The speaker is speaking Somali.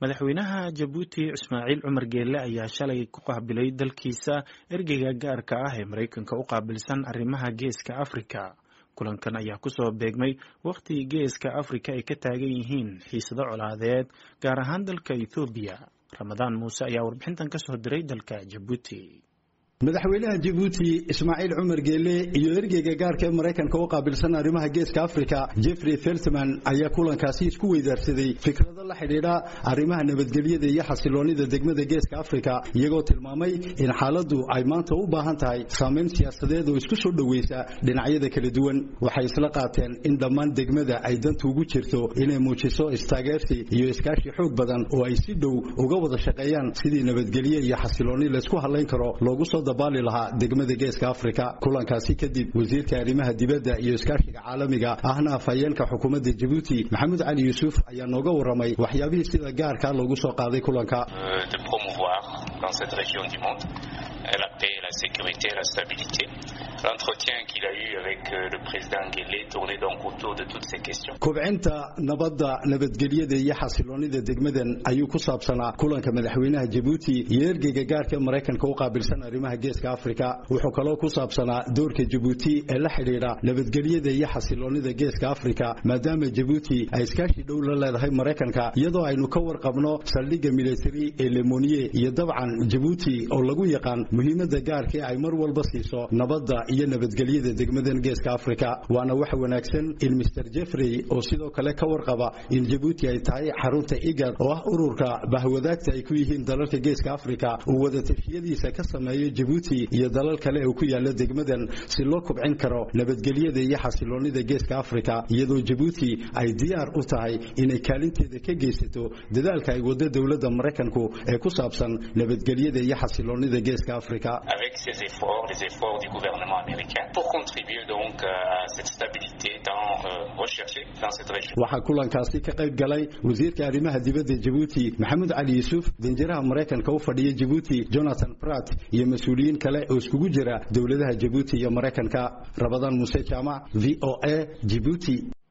madaxweynaha jabuuti ismaaciil cumar geelle ayaa shalay ku qaabilay dalkiisa ergeyga gaarka ah ee maraykanka u qaabilsan arrimaha geeska afrika kulankan ayaa kusoo beegmay wakhti geeska afrika ay ka taagan yihiin xiisado colaadeed gaar ahaan dalka ethoobiya ramadaan muuse ayaa warbixintan kasoo diray dalka jabuuti madaxweynaha jabuuti ismaaciil cumar geelle iyo ergeyga gaarka ee maraykanka u qaabilsan arrimaha geeska afrika jeffrey feltman ayaa kulankaasi isku weydaarsaday fikrado la xidhiidha arrimaha nabadgelyada iyo xasiloonida degmada geeska afrika iyagoo tilmaamay in xaaladdu ay maanta u baahan tahay saamayn siyaasadeed oo isku soo dhoweysa dhinacyada kala duwan waxay isla qaateen in dhammaan degmada ay danta ugu jirto inay muujiso istaageersi iyo iskaashi xoog badan oo ay si dhow uga wada shaqeeyaan sidii nabadgelye iyo xasilooni laysku hadlayn karo loogu soo dabaali lahaa degmada geeska afrika kulankaasi kadib wasiirka arrimaha dibadda iyo iskaashiga caalamiga ahna afhayeenka xukuumadda jabuuti maxamuud cali yuusuf ayaa nooga warramay waxyaabihii sida gaarka loogu soo qaaday kulanka la paix, la sécurité, la stabilité. L'entretien qu'il a eu avec le président Guélé tournait donc autour de toutes ces questions. Kobcinta nabadda nabadgelyada iyo xasiloonida degmadan ayuu ku saabsanaa kulanka madaxweynaha Jabuuti iyo ergeyga gaarka Mareykanka u qaabilsan arrimaha geeska Afrika wuxuu kaloo ku saabsanaa doorka Jabuuti ee la xiriira nabadgelyada iyo xasiloonida geeska Afrika maadaama Jabuuti ay iskaashi dhow la leedahay Mareykanka iyadoo aynu ka warqabno saldhigga military ee Lemonier iyo dabcan Jabuuti oo lagu yaqaan muhiimada gaarka ee ay mar walba siiso nabadda iyo nabadgelyada degmadan geeska afrika waana wax wanaagsan in mr jeffrey oo sidoo kale ka warqaba in jabuuti ay tahay xarunta igad oo ah ururka bahwadaagta ay ku yihiin dalalka geeska afrika uu wada tashiyadiisa ka sameeyo jabuuti iyo dalal kale oo ku yaala degmadan si loo kubcin karo nabadgelyada iyo xasiloonida geeska afrika iyadoo jabuuti ay diyaar u tahay inay kaalinteeda ka geysato dadaalka ay wado dowladda maraykanku ee ku saabsan nabadgelyada iyo xasiloonida geeska afrika avec ces efforts, les efforts du gouvernement américain, pour contribuer donc à cette stabilité dans, euh, recherchée dans cette région. waxaa kulankaasi ka qayb galay wasiirka arrimaha dibadda jabuuti maxamed cali yuusuf danjiraha maraykanka u fadhiya jabuuti jonathan pratt iyo mas-uuliyiin kale oo iskugu jira dowladaha jabuuti iyo maraykanka rabadaan muuse jaamac v o a jibuuti